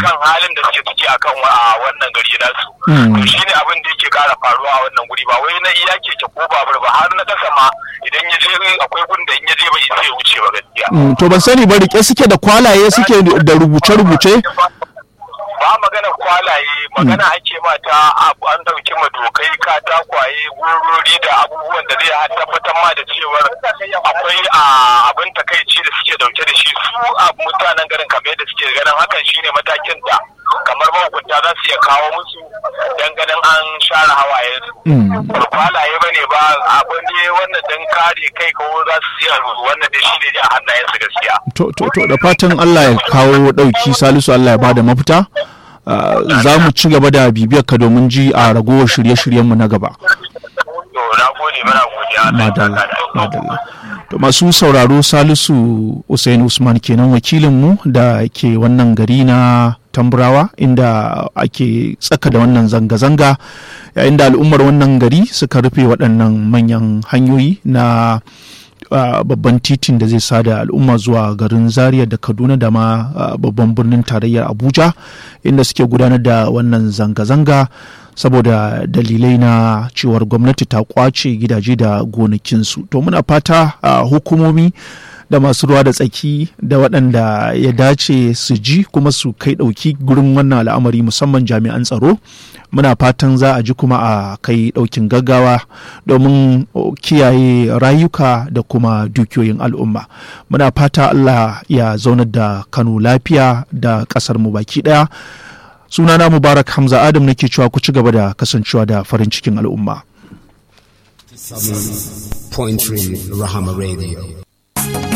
akan halin da suke ciki akan wannan gari nasu to shine abin da yake kara faruwa a wannan guri ba wai na iya keke ko babur ba har na kasa ma idan ya je akwai gun da in ya je bai sai ya wuce ba gaskiya to ban sani ba rike suke da kwalaye suke da rubuce-rubuce ba magana kwalaye magana ake mata an dauki madokai katakwaye gurori da abubuwan da zai tabbatar ma da cewar akwai abin takaici da suke dauke da shi su a mutanen garin kamar yadda suke ganin hakan shine matakin da kamar mahukunta za su iya kawo musu dan ganin an share hawaye su kwalaye ba ne ba abin ne wannan dan kare kai ko za su iya wannan da shi ne a hannayensu gaskiya to to da fatan Allah ya kawo dauki salisu Allah ya bada mafita za mu ci gaba da bibiyar ka domin ji a ragowar shirye-shiryenmu na gaba. Madalla, madalla. To masu sauraro Salisu Usain Usman kenan wakilinmu da ke wannan gari na Tamburawa inda ake tsaka da wannan zanga-zanga yayin da al'ummar wannan gari suka rufe waɗannan manyan hanyoyi na Uh, babban titin da zai sada al'umma zuwa garin zaria da kaduna da ma uh, babban birnin tarayyar abuja inda suke gudanar da wannan zanga-zanga saboda dalilai na cewar gwamnati ta kwace gidaje da gonakinsu to muna fata uh, hukumomi da masu ruwa da tsaki da waɗanda ya dace su ji kuma su kai ɗauki gurin wannan al'amari musamman jami'an tsaro muna fatan za a ji kuma a kai ɗaukin gaggawa domin kiyaye rayuka da kuma dukiyoyin al'umma muna fata allah ya zaunar da kano lafiya da ƙasar mu baki ɗaya sunana mubarak hamza adam nake cewa ku ci gaba da kasancewa da farin cikin al'umma Point Rahama Radio.